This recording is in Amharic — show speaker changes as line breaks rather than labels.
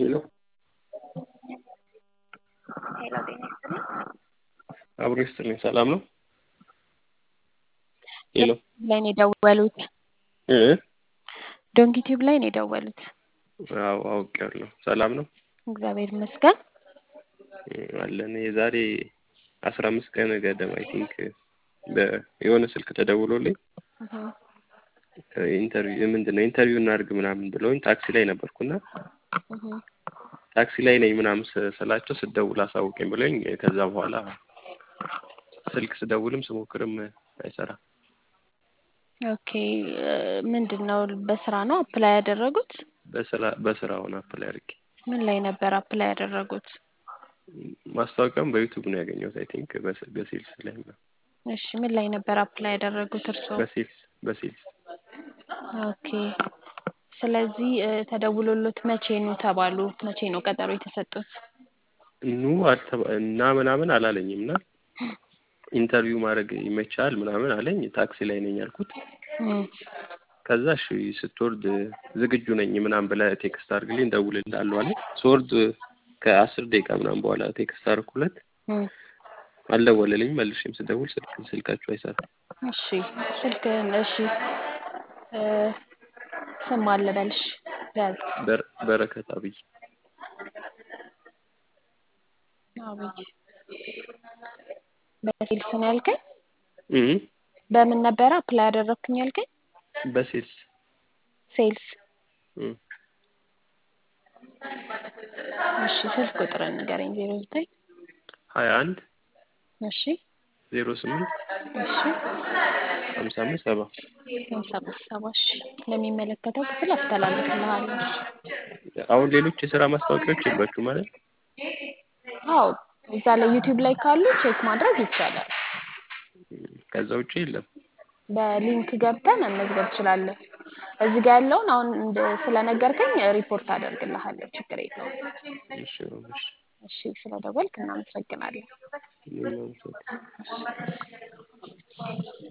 ሄሎ
ሄሎ ጤና ይስጥልኝ።
አብሮ ይስጥልኝ። ሰላም ነው? ሄሎ
ላይ ነው የደወሉት።
እ
ዶንኪ ቲዩብ ላይ ነው የደወሉት።
አዎ አውቄያለሁ። ሰላም ነው
እግዚአብሔር ይመስገን።
አለን። የዛሬ አስራ አምስት ቀን ገደማ አይ ቲንክ የሆነ ስልክ ተደውሎልኝ ኢንተርቪው ምንድን ነው ኢንተርቪው እናድርግ ምናምን ብለውኝ ታክሲ ላይ ነበርኩና ታክሲ ላይ ነኝ ምናምን ስ- ስላቸው ስደውል አሳውቀኝ ብለኝ ከዛ በኋላ ስልክ ስደውልም ስሞክርም አይሰራም።
ኦኬ ምንድን ነው በስራ ነው አፕላይ ያደረጉት?
በስራ በስራውን አፕላይ አድርጌ
ምን ላይ ነበር አፕላይ ያደረጉት?
ማስታወቂያውን በዩቱብ ነው ያገኘሁት። አይ ቲንክ በሴልስ ላይ ነው።
እሺ ምን ላይ ነበር አፕላይ ያደረጉት እርስዎ?
በሴልስ በሴልስ
ኦኬ ስለዚህ እ፣ ተደውሎሎት መቼ ነው ተባሉ? መቼ ነው ቀጠሮ የተሰጡት?
ኑ አልተባ እና ምናምን አላለኝም እና ኢንተርቪው ማድረግ ይመቻል ምናምን አለኝ። ታክሲ ላይ ነኝ ያልኩት።
እም፣
ከዛ እሺ ስትወርድ ዝግጁ ነኝ ምናምን ብለህ ቴክስት አድርግልኝ እደውልልሃለሁ አለኝ። ስወርድ ከአስር ደቂቃ ምናምን በኋላ ቴክስት አደረኩለት።
እም።
አልደወለልኝም። መልሼም ስደውል ስልክ ስልካችሁ አይሰራም።
እሺ ስልክህን እሺ እ፣ ስም አለ በልሽ ያዝ
በር- በረከት አብይ
አብይ በሴልስ ነው ያልከኝ?
እም
በምን ነበረ አፕላይ ያደረግኩኝ ያልከኝ?
በሴልስ
ሴልስ
እም
እሺ ስልክ ቁጥርን ንገረኝ። ዜሮ ዘጠኝ
ሀያ አንድ
እሺ
ዜሮ ስምንት
እሺ
ሀምሳ አምስት ሰባ
ሃምሳ አምስት ሰባ እሺ ለሚመለከተው ክፍል አስተላልፍልሃለሁ።
አሁን ሌሎች የስራ ማስታወቂያዎች የሏችሁ ማለት
አዎ እዛ ላይ ዩቲዩብ ላይ ካሉ ቼክ ማድረግ ይቻላል።
ከዛ ውጭ የለም።
በሊንክ ገብተህ መመዝገብ ትችላለህ። እዚህ ጋር ያለውን አሁን እንደ ስለነገርከኝ ሪፖርት አደርግልሃለሁ። ችግር የለውም።
እሺ እሺ
እሺ ስለደወልክ እናመሰግናለን።
እኔም አመሰግናለሁ።